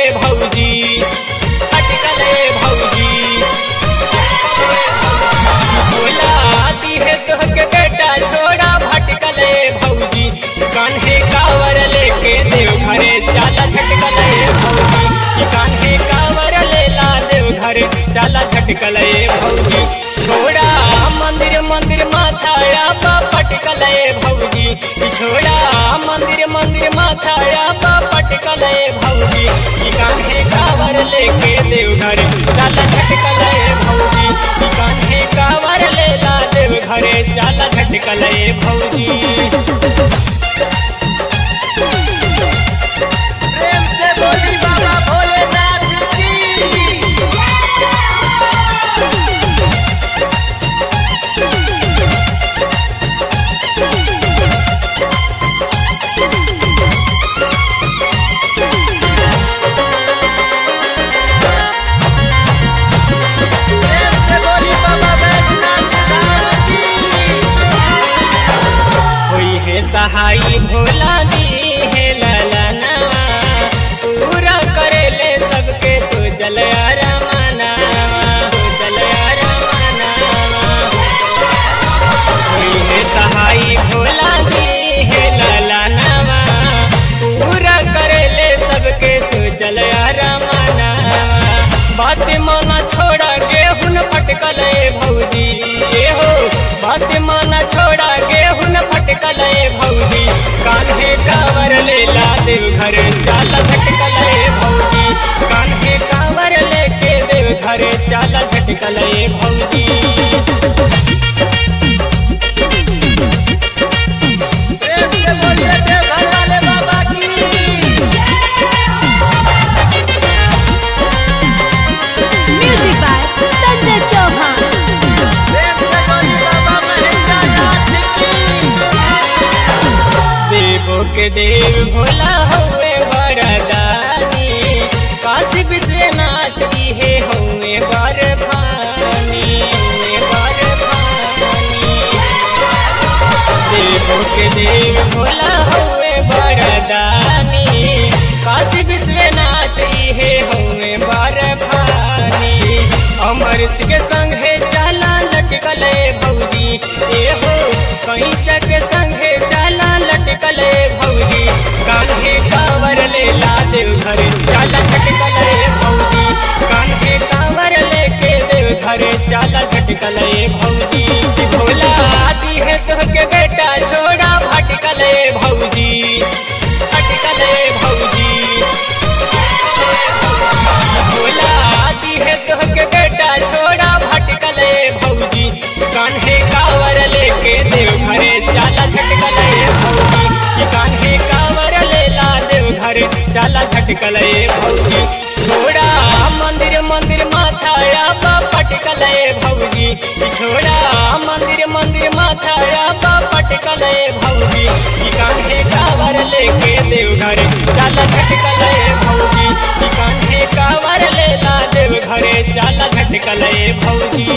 भौजी अटकले भौजी भोला दिहे तोहके बेटा छोड़ा भटकले भौजी कान्हे कावर लेके देव घरे चाला झटकले भौजी कि कान्हे कावर लेला देव घरे चाला झटकले भौजी छोड़ा मंदिर मंदिर माथा बा पटकले भौजी कि छोड़ा मंदिर मंदिर माथा बा पटकले भौजी कि कान्हे कावर लेके देव घरे चाला झटकले भौजी कि कान्हे कावर लेला देव घरे चाला झटकले भौजी प्रेम से बोली बाबा भोलेनाथ की प्रेम से बोली बाबा बैजनाथ धाम की होई है सहाई भोला दी है ललनवा पूरा करेले सबके सोजल रमनवा सोजल रमनवा होई है सहाई भोला दी है ललनवा पूरा करेले सबके सोजल रमनवा बात माना छोड़ा गेहूं फटकले भौजी ए हो बात माना छोड़ा गेहूं फटकले भौजी कान्हे कावर लेला देव घर चाला झटकले भौजी कान्हे कावर लेके देव घर चाला झटकले भौजी प्रेम से बोलिए देवघर वाले बाबा की Music by Sanjay Chauhan. प्रेम से बोली बाबा महेंद्र नाथ की देवो के देव भोला हुए वरदानी काशी विश्वनाथ की है हुए वर भानी हुए वर भानी देवो के देव भोला हुए वरदानी काशी विश्वनाथ की है हुए वर भानी अमर सिंह संगे चला लटकले भौजी ए हो कहीं चक संगे चला लटकले भौजी कान्हे कावर लेला देव घर चला झटकले भौजी कान्हे कावर लेके देव घर चला झटकले भौजी कि भोला आती है तोहके बेटा छोड़ा भटकले भौजी अटकले भौजी भोला आती है तोहके बेटा छोड़ा भटकले भौजी कान्हे कावर लेके देव घरे चाला झटकले भौजी कि कान्हे कावर लेला देव घरे चाला झटकले भौजी छोड़ा मंदिर मंदिर माथा बा पटकले भौजी कि छोड़ा मंदिर मंदिर माथा बा पटकले भौजी कि कान्हे कावर लेके देव घरे चाला झटकले भौजी कि कान्हे कावर लेला देव घरे चाला झटकले भौजी